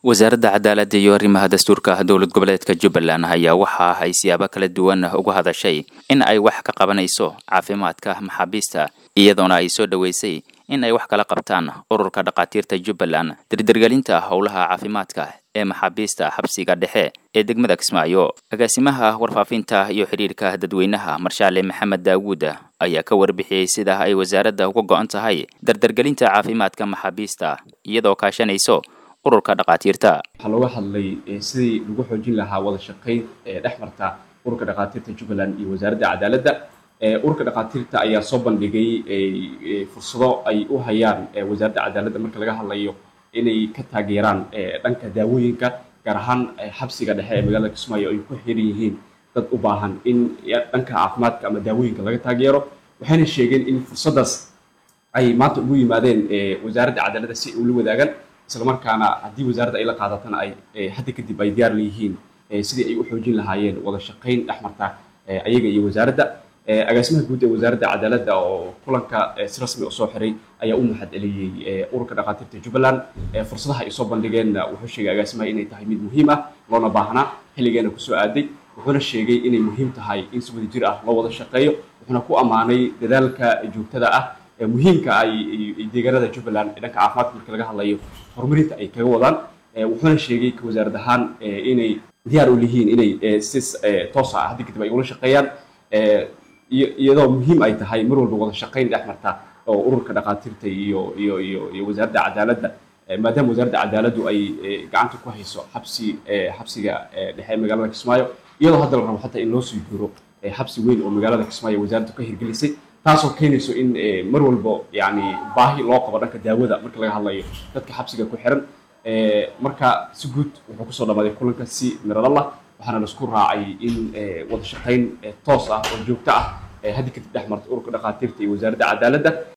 wasaaradda cadaaladda iyo arrimaha dastuurka dowlad goboleedka jubbaland ayaa waxa ay siyaabo kala duwan uga hadashay in ay wax ka qabanayso caafimaadka maxaabiista iyadoona ay soo dhoweysay in ay wax kala qabtaan ururka dhakhaatiirta jubbaland dardargelinta howlaha caafimaadka ee maxaabiista xabsiga dhexe ee degmada kismaayo agaasimaha warfaafinta iyo xidhiirka dadweynaha marshaale maxamed daawuud ayaa ka warbixiyey sida ay wasaaradda uga go-an tahay dardargelinta caafimaadka maxaabiista iyadoo kaashanayso ururka dhakhaatiirta waxaa looga hadlay sidii lagu xoojin lahaa wada shaqayn ee dhex marta ururka dhakhaatiirta jubbaland iyo wasaaradda cadaaladda ururka dhakhaatiirta ayaa soo bandhigay fursado ay u hayaan wasaaradda cadaaladda marka laga hadlayo inay ka taageeraan dhanka daawooyinka gaar ahaan xabsiga dhexe ee magaalada kismaayo ay ku xiran yihiin dad u baahan in dhanka caafimaadka ama daawooyinka laga taageero waxayna sheegeen in fursaddaas ay maanta ugu yimaadeen wasaaradda cadaaladda si ay ula wadaagaan islamarkaana haddii wasaaradda ay la qaadatana ay hadda kadib ay diyaar leeyihiin sidii ay u xoojin lahaayeen wada shaqayn dhex marta ayaga iyo wasaaradda agaasimaha guud ee wasaaradda cadaaladda oo kulanka si rasmi u soo xiray ayaa u mahad celiyey ururka dhakhaatiirta jubbaland fursadaha ay soo bandhigeenna wuxuu sheegay agaasimaha inay tahay mid muhiim ah loona baahnaa xilligeena kusoo aaday wuxuuna sheegay inay muhiim tahay in si wada jir ah loo wada shaqeeyo wuxuuna ku ammaanay dadaalka joogtada ah muhiimka ay deegaanada jubbaland ee dhanka caafimaadka marka laga hadlayo horumarinta ay kaga wadaan wuxuuna sheegay ka wasaarad ahaan inay diyaar u lihiin inay si toos ah haddi kadib ay ula shaqeeyaan iyadoo muhiim ay tahay mar walba wada shaqayn dhex marta oo ururka dhakhaatiirta iyo iyo iyo iyo wasaaradda cadaaladda maadaama wasaaradda cadaaladdu ay gacanta ku hayso xabsi xabsiga dhexe ee magaalada kismaayo iyadoo hadda la rabo xataa in loo sii guuro xabsi weyn oo magaalada kismaayo wasaaraddu ka hirgelisay taasoo keenayso in mar walbo yani baahi loo qabo dhanka daawada marka laga hadlayo dadka xabsiga ku xiran marka si guud wuxuu kusoo dhamaaday kulanka si miradalla waxaana laisku raacay in wada shaqayn toos ah oo joogto ah haddi kadib dhex marta ururka dhakhaatiirta iyo wasaaradda cadaaladda